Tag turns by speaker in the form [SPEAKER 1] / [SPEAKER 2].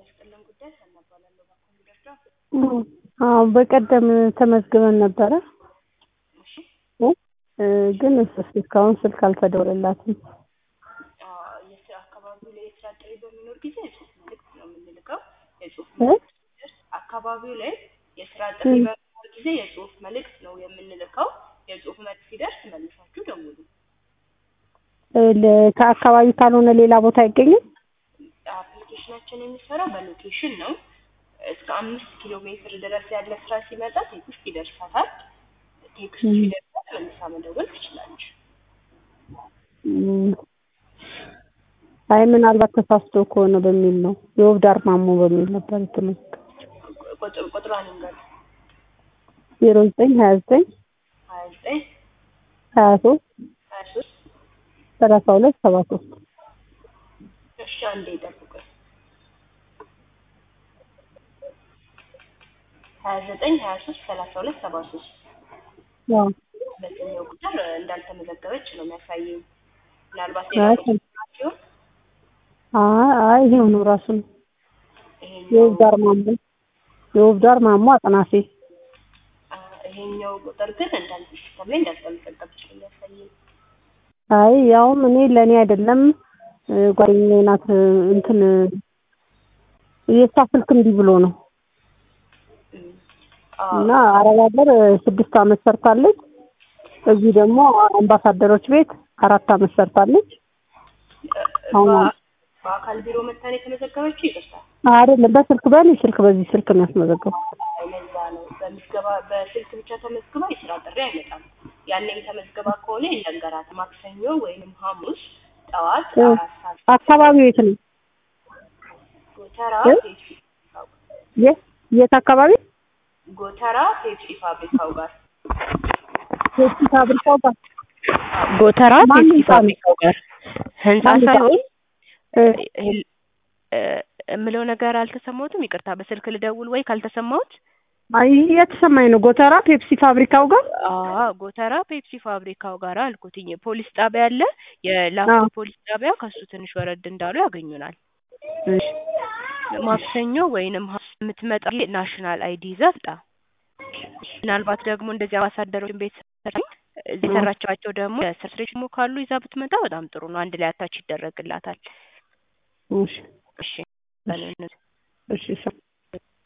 [SPEAKER 1] ይስጥልን ጉዳይ ሰናባላለሁ በኮምፒውተር ዳፍ
[SPEAKER 2] አዎ በቀደም ተመዝግበን ነበረ
[SPEAKER 1] እሺ
[SPEAKER 2] እ ግን እስካሁን ስልክ አልተደወለላትም።
[SPEAKER 1] የስራ አካባቢው ላይ የስራ ጥሪ በሚኖር ጊዜ የጽሁፍ መልእክት ነው የምንልከው። የጽሁፍ
[SPEAKER 2] እ?
[SPEAKER 1] መልእክት ሲደርስ አካባቢው ላይ የስራ ጥሪ በሚኖር ጊዜ የጽሁፍ መልእክት ነው የምንልከው። የጽሁፍ መልእክት ሲደርስ መልሳችሁ ደውሉ።
[SPEAKER 2] እ ለ- ከአካባቢ ካልሆነ ሌላ ቦታ አይገኝም?
[SPEAKER 1] አፕሊኬሽናችን የሚሰራው በሎኬሽን ነው። እስከ አምስት ኪሎ ሜትር ድረስ ያለ ስራ ሲመጣ ቴክስት ይደርሳታል። ቴክስቱ ሲደርሳት መልሳ መደወል ትችላለች።
[SPEAKER 2] እም፣ አይ ምናልባት ተሳስቶ ከሆነ በሚል ነው። የወብዳር ማሞ በሚል ነበር የተመዘገበው።
[SPEAKER 1] ቁጥር ቁጥሯን እንገር
[SPEAKER 2] ዜሮ ዘጠኝ ሀያ ዘጠኝ
[SPEAKER 1] ሀያ ዘጠኝ
[SPEAKER 2] ሀያ ሶስት
[SPEAKER 1] ሀያ ሶስት
[SPEAKER 2] ሰላሳ ሁለት ሰባ ሶስት
[SPEAKER 1] እሺ አንዴ ይጠብቁኝ። ሀያ ዘጠኝ ሀያ ሶስት ሰላሳ ሁለት ሰባ ሶስት
[SPEAKER 2] ያው
[SPEAKER 1] በዚህኛው ቁጥር እንዳልተመዘገበች ነው የሚያሳየው። ምናልባት
[SPEAKER 2] አይ
[SPEAKER 1] ሌላ ቁጥር ሲሆን
[SPEAKER 2] አይ አይ ይሄው ነው ራሱ ነው።
[SPEAKER 1] ይሄኛው
[SPEAKER 2] የወብዳር ማሞ የወብዳር ማሞ አጥናፌ
[SPEAKER 1] አ፣ ይሄኛው ቁጥር ግን እንዳል ሲስተም ላይ እንዳልተመዘገበች ነው የሚያሳየው።
[SPEAKER 2] አይ ያውም እኔ ለእኔ አይደለም እ፣ ጓደኛዬ ናት እ፣ እንትን የእሷ ስልክ እምቢ ብሎ ነው
[SPEAKER 1] እም፣ አ፣
[SPEAKER 2] እና አረብ ሀገር እ፣ ስድስት አመት ሰርታለች። እዚህ ደግሞ አምባሳደሮች ቤት አራት አመት ሰርታለች። አሁን
[SPEAKER 1] በ- በአካል ቢሮ መታን የተመዘገበችው ይቅርታል።
[SPEAKER 2] አይደለም በስልክ በእኔ ስልክ በዚህ ስልክ ነው ያስመዘገቡት።
[SPEAKER 1] ለዛ ነው በምዝገባ በስልክ ብቻ ተመዝግባ የስራ ጥሪ አይመጣም። ያኔም ተመዝግባ ከሆነ ይነገራት ማክሰኞ ወይንም ሐሙስ ጠዋት
[SPEAKER 2] እ፣
[SPEAKER 1] አራት ሰዓት
[SPEAKER 2] አካባቢው የት ነው?
[SPEAKER 1] ጎተራ
[SPEAKER 2] እ?
[SPEAKER 1] ፔፕሲ ፋብሪካው
[SPEAKER 2] የት የት አካባቢ?
[SPEAKER 1] ጎተራ ፔፕሲ ፋብሪካው ጋር
[SPEAKER 2] ፔፕሲ ፋብሪካው ጋር
[SPEAKER 1] ጎተራ
[SPEAKER 2] ማን
[SPEAKER 1] ፔፕሲ
[SPEAKER 2] ህንጻ ነው?
[SPEAKER 1] ፋብሪካው ጋር ህንጻ
[SPEAKER 2] ማን ህንጻ?
[SPEAKER 1] ሳይሆን
[SPEAKER 2] እ፣
[SPEAKER 1] እ፣ እ፣ የምለው ነገር አልተሰማሁትም። ይቅርታ በስልክ ልደውል ወይ ካልተሰማሁት
[SPEAKER 2] አይ የተሰማኝ ነው። ጎተራ ፔፕሲ ፋብሪካው ጋር
[SPEAKER 1] አዎ ጎተራ ፔፕሲ ፋብሪካው ጋር አልኩትኝ። ፖሊስ ጣቢያ አለ። የላፍቶ
[SPEAKER 2] አዎ።
[SPEAKER 1] ፖሊስ ጣቢያ ከሱ ትንሽ ወረድ እንዳሉ ያገኙናል።
[SPEAKER 2] እሺ
[SPEAKER 1] ማክሰኞ ወይንም ሐሙስ የምትመጣ ናሽናል አይዲ ይዛ ትምጣ። ምናልባት ደግሞ እንደዚህ አምባሳደሮችን ቤት ሰራኝ እዚህ የሰራቻቸው ደግሞ የሰርትሬት ሞ ካሉ ይዛ ብትመጣ በጣም ጥሩ ነው። አንድ ላይ አታች ይደረግላታል።
[SPEAKER 2] እሺ
[SPEAKER 1] እሺ በለን
[SPEAKER 2] እሺ